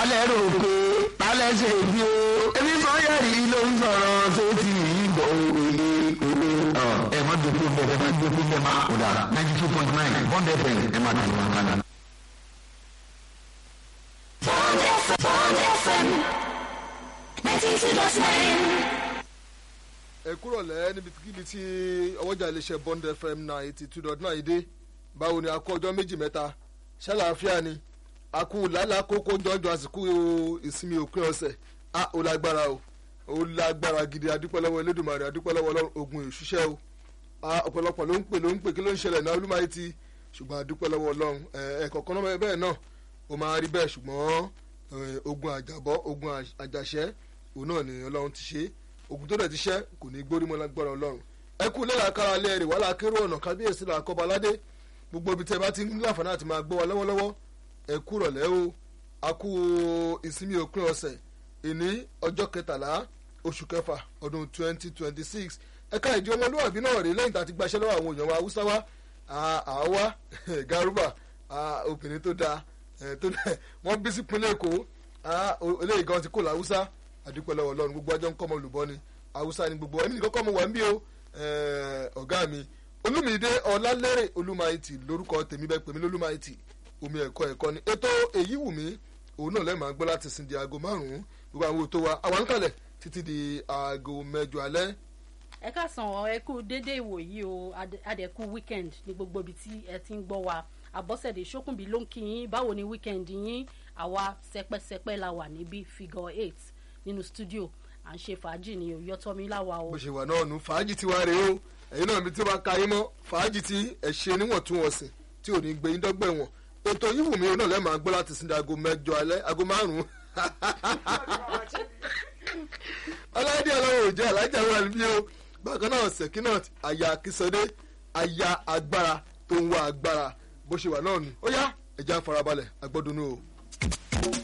talẹ̀ rò pé talẹ̀ ṣe bí o ebi sọ́yẹ̀rì ló ń sọ̀rọ̀ tó ti yíbọn òye òye. ẹ má dòkú bẹ́ẹ̀ ẹ má dòkú bẹ́ẹ̀ má kó dára ninety two point nine bond fm ẹ má dòkú wọn kánà. Bond FM, Bond FM, 92.9. ẹ kúrò lẹ́ níbikíbi tí ọwọ́jà iléeṣẹ́ bond fm ninety two dot nine dé báwo ni a kó ọjọ́ méjì mẹ́ta ṣàlàáfíà ni a kú lálàá kókó jọjọ àsìkò ìsinmi òpin ọ̀sẹ̀ a ò lágbára o ó lágbára gidi adúpẹ́ lọ́wọ́ elédùnmarè adúpẹ́ lọ́wọ́ ọlọ́run ogun ìṣiṣẹ́ o a ọ̀pọ̀lọpọ̀ ló ń pè ló ń pè kí ló ń ṣẹlẹ̀ náà olúmọ̀ayé ti ṣùgbọ́n adúpẹ́ lọ́wọ́ ọlọ́run ẹ̀ẹ̀kọ̀kan náà bẹ́ẹ̀ náà ó máa rí bẹ́ẹ̀ ṣùgbọ́n eh, ogun àjàbọ́ ogun àjàṣẹ́ òun náà ni ọlọ́run ti ṣe ogun tó dẹ̀ ti ṣẹ́ kò ní gbórí mọ́ lágbára ọlọ́run ẹ kú lẹ́la kára lẹ́ rè wàhálà kérò ọ̀nà kábíyèsí là kọ́ba aládé gbogbo ibi tẹ́ bá ti ń láǹfààní àti máa gbọ́ wa lọ́wọ́lọ́wọ́ ẹ kú rọ̀lẹ́ o a kú ìsinmi òpin ọ̀sẹ̀ ìní ọjọ́ kẹtàlá oṣù kẹfà ọdún twenty twenty six ẹ̀ka ìdí ọmọlúwàbí náà rèé lẹ́yìn tá a ti gbaṣẹ́ lọ́wọ́ àwọn èèyàn wa haúsá wa àwa garuba ah, obìnrin tó dáa eh, tó dáa wọ́n bí sí pinlẹ̀ èkó ah, o- eléyìí gan ti kó làwùsá àdúpẹ́ lọ́wọ́ ọlọ́run gbogbo ajọ́ ń kọ́ ọmọ olùbọ́ ni haúsá ni gbogbo ẹni nìkan kọ́ ọmọ wà ń bí o eh, ọ̀gá mi olúmídé ọlálẹ́rẹ̀ olúmáìtì lórúkọ tèmi bẹ́ẹ̀ pèmí lólúmáìtì omi ẹ̀kọ́ ẹ̀kọ́ ni ètò èyí wù mí òun náà lẹ́ẹ̀ máa gbọ́ láti sin di aago márùn-ún gbogbo àwọn ètò wa àwọn àǹkàlẹ̀ títí di aago mẹ́jọ alẹ́ ẹ káàsán ọ ẹ kú dédé ìwòyí o Adé- adẹ̀kú weekend ní gbogbo ibi tí ẹ ti ń gbọ́ wa àbọ̀sẹ̀dé ṣókùnbí ló ń kí yín báwo ni weekend yín àwa sẹpẹsẹpẹ la wà níbí figure eight nínú studio à ń ṣe fàájì ní oyọtọmí láwa o bó ṣe wà náà nù fàájì ti wá rèé o ẹ̀yin náà mi tí wàá ka yín mọ́ fàájì tí ẹ̀ ṣe níwọ̀ntúnwọ̀nsìn tí ò ní gbé yín dọ́gbẹ̀ wọn ètò yìí wù mí òun náà lẹ́ẹ̀ máa gbọ́ láti sin di aago mẹ́jọ alẹ́ aago márùn-ún ọlọ́dẹ ọlọ́run ò jẹ́ alájà wà níbí o bákan náà sekinat aya akínsọdé aya agbára tó ń wá agbára bó ṣe wà náà nù ó yá ẹ̀já farabalẹ̀ agbọ́dúnú o.